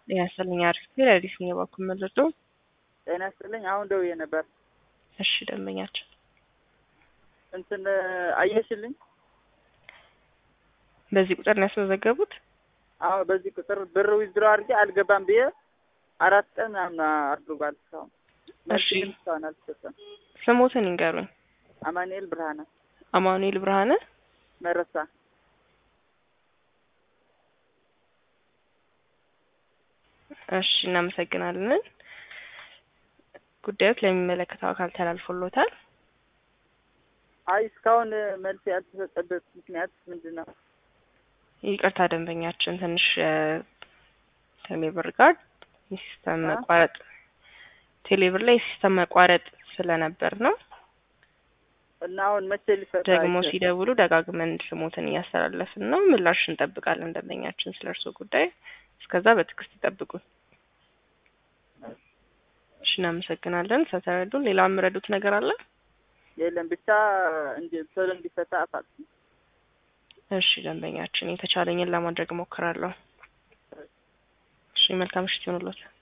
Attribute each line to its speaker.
Speaker 1: ጤና ይስጥልኝ። አሪፍ ጊዜ አዲስ ነው የባኩ መለዶ
Speaker 2: ጤና ይስጥልኝ። አሁን ደውዬ ነበር።
Speaker 1: እሺ ደንበኛችን
Speaker 2: እንትን አየሽልኝ?
Speaker 1: በዚህ ቁጥር ነው ያስመዘገቡት?
Speaker 2: አዎ በዚህ ቁጥር ብር ዊዝድሮ አድርጌ አልገባም ብዬ አራት ቀን ምናምን አድርጓል። እስካሁን መልስ ግን እስካሁን አልተሰጠም።
Speaker 1: ስሞትን ይንገሩኝ።
Speaker 2: አማኑኤል ብርሃነ
Speaker 1: አማኑኤል ብርሃነ
Speaker 2: መረሳ።
Speaker 1: እሺ እናመሰግናለን። ጉዳዮች ለሚመለከተው አካል ተላልፎሎታል።
Speaker 2: አይ እስካሁን መልስ ያልተሰጠበት ምክንያት ምንድን ነው?
Speaker 1: ይቅርታ ደንበኛችን ትንሽ ቴሌብር ጋር የሲስተም መቋረጥ ቴሌብር ላይ የሲስተም መቋረጥ ስለነበር ነው።
Speaker 2: እና አሁን መቼ ሊፈታ
Speaker 1: ደግሞ
Speaker 2: ይችላል?
Speaker 1: ሲደውሉ ደጋግመን ስሞትን እያስተላለፍን ነው። ምላሽ እንጠብቃለን ደንበኛችን ስለ እርስዎ ጉዳይ። እስከዛ በትዕግስት ይጠብቁን። እሺ እናመሰግናለን ስለተረዱን። ሌላ የምረዱት ነገር አለ?
Speaker 2: የለም ብቻ እንዲ ቶሎ እንዲፈታ አፋጥ
Speaker 1: እሺ ደንበኛችን የተቻለኝን ለማድረግ እሞክራለሁ። እሺ መልካም ምሽት ይሁንልዎት።